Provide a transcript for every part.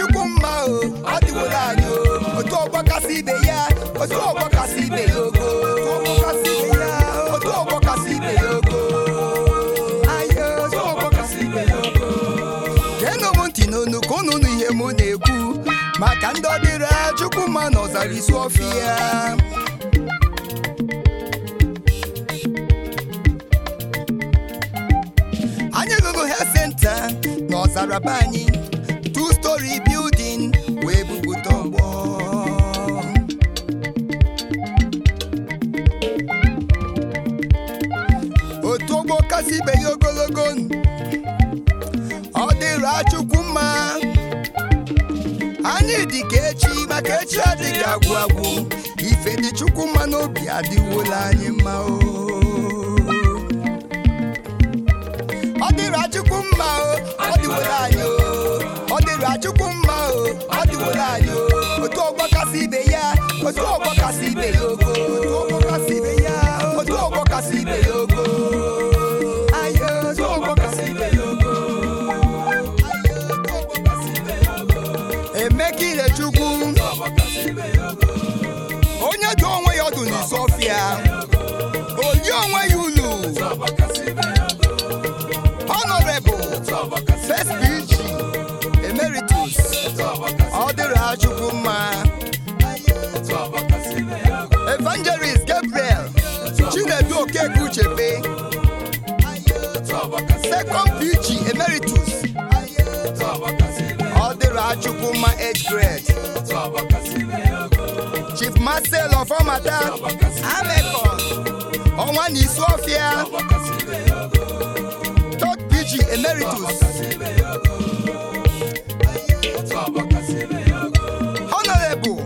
chukwu mma o ọ dịwola anyị o otu ọgbọ kasị ibe ya otu ọgbọ kasị ibe ya ogo otu ọgbọ kasị ibe ya ogo Ayo, otu ọgbọ kasị ibe ya ogo geenụ m ntị n'onu ka unu nụ ihe mụ na-ekwu maka ndị ọdịra chukwu mma na ọzara isi ọfịa anyị lụrụ health center na ọzara be anyị two story building wee bupụta ọgbọ otu ọgbọ kasị ibe ya ogologo ọ dịra chukwu mma anyị dị ka echi maka echi adịghị agwụ agwụ ife dị chukwu mma n'obi adịwola anyị mma o ọ dịra chukwu mma o ọ dịwola anyị o ọ dịra chukwu mma o ọ dịwola anyị o otu ọgbọ kasị ibe ya otu ọgbọ kasị ibe ya ogo otu ọgbọ kasị ibe ya otu ọgbọ kasị ibe ya ogo Ayo, otu ọgbọ kasị ibe ya ogo Ayo, otu ọgbọ kasị ibe ya ogo emeka ilechukwu onye dị onwe ya ọdụ n'isi ọfịa oyi onwe ya ulu honorable first PG emeritus ọ dịrị ha chukwu mma evangelist gabriel chinedu okeke uchebe second PG emeritus ọ dịrị ha chukwu mma age grade chief marcel ọfọmata amekon ọnwa na isi ọfịa third PG emeritus honorable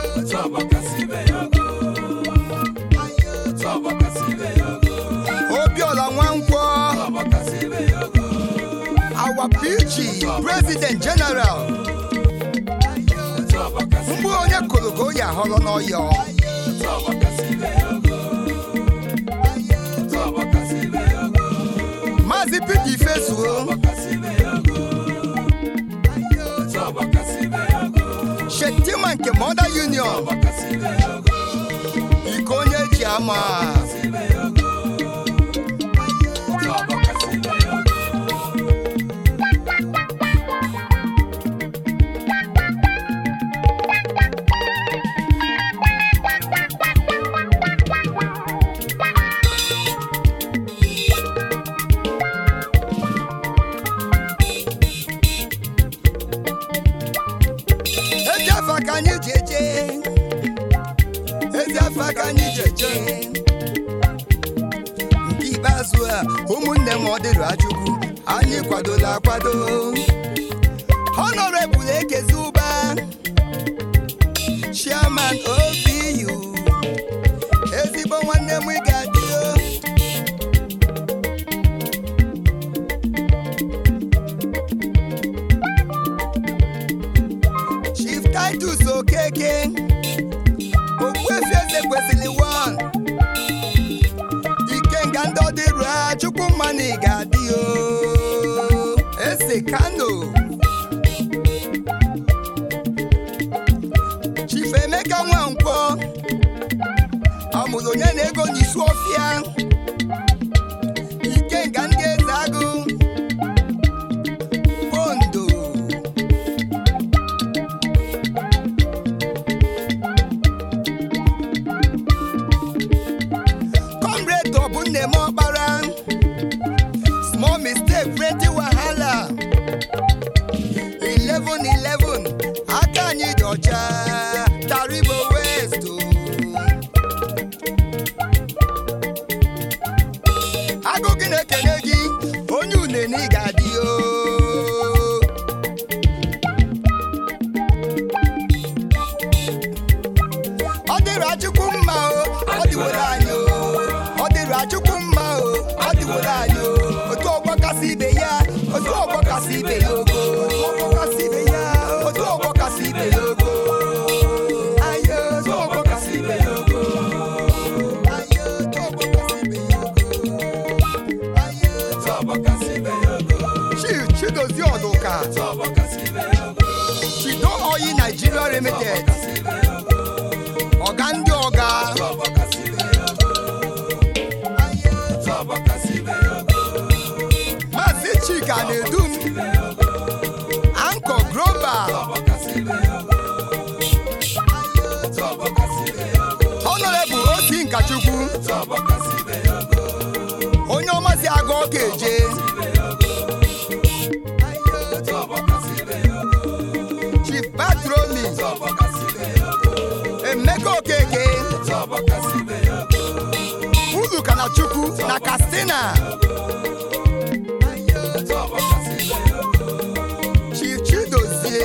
obiola nwankwọ our PG president general mgbe onye kụrụ ka oyi ahọrọ n'ọyọ maazị Peter Ifezuo Shetima nke Mother Union iko onye ji ama ezi afa ka anyị ji eje ezi afa ka anyị ji eje nke ikpeazụ a ụmụnne m ọ dịrị achukwu anyị kwadola akwado honorable ekezi ụba chairman obu ezigbo nwanne m ị ga-adị o. Chief Titus Okeke Ogbuefi eze kwesịrị wan Ikenga ndị ọdịrụ ha Chukwu mmanụ ị ga-adị o Eze Kano Chief Emeka Nwankwọ Amụrụ onye na-ego n'isi ọfịa Ikenga ndị eze agụ Ondo comrade ọbụnne m ọkpara small mistake oyi Nigeria Limited ọga ndị ọga Maazị Chika na-edum Anko Global Honorable Osi Nkachukwu onye ọmasị aga ọka eje Chief Patromi Emeka Okeke Uzuka na Chukwu na Katsina Chief Chidozie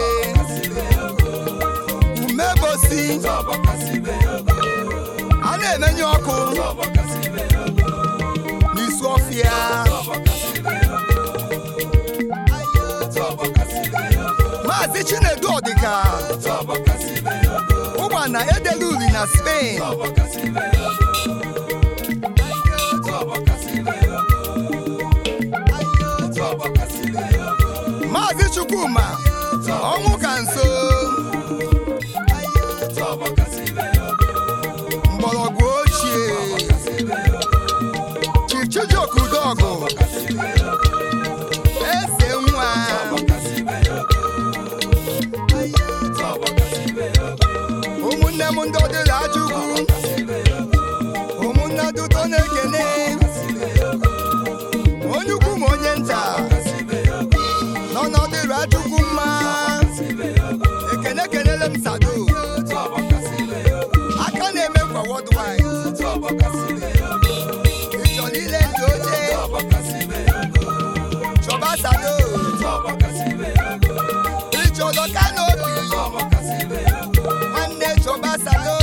Umebosi a na-emenye ọkụ n'isi ọfịa Maazị Chinedu Ọdịka ụgba na edela uri na Spain Maazị Chukwuma ọnwụ ka nso mgbọrọgwụ ochie Chief Chijioke Udọgụ eze nwa ụmụnne m ndị ọdịla ajụgwu ụmụnne duto na-ekene onye ukwu ma onye nta nọ n'ọdịla ajụgwu mma ekene kenele m sado aka na-eme kwa worldwide ịchọrọ ile ndị oche chọba sado ịchọrọ kanopi nwanne chọba sado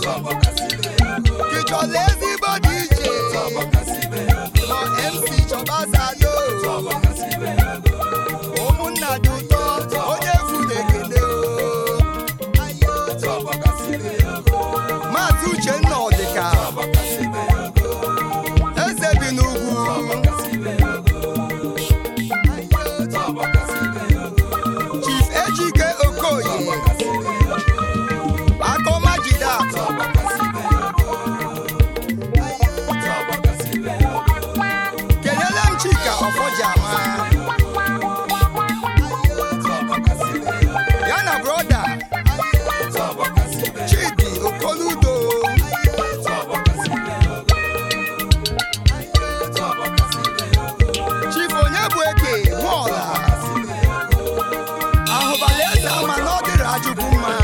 ịchọrọ ezigbo dị iche nọ mc chọba sado ụmụnna dị ụtọ onye efu na-ekele o maazị uchenna ọdịka eze bi n'ugwu chief ejike okoye akọmajide atọ kelele m chika ọfọjama ya na broda chidi okoludo chief onye bụ eke nwaọla ahụbala eze ama na ọ dịrị ajụbụ mma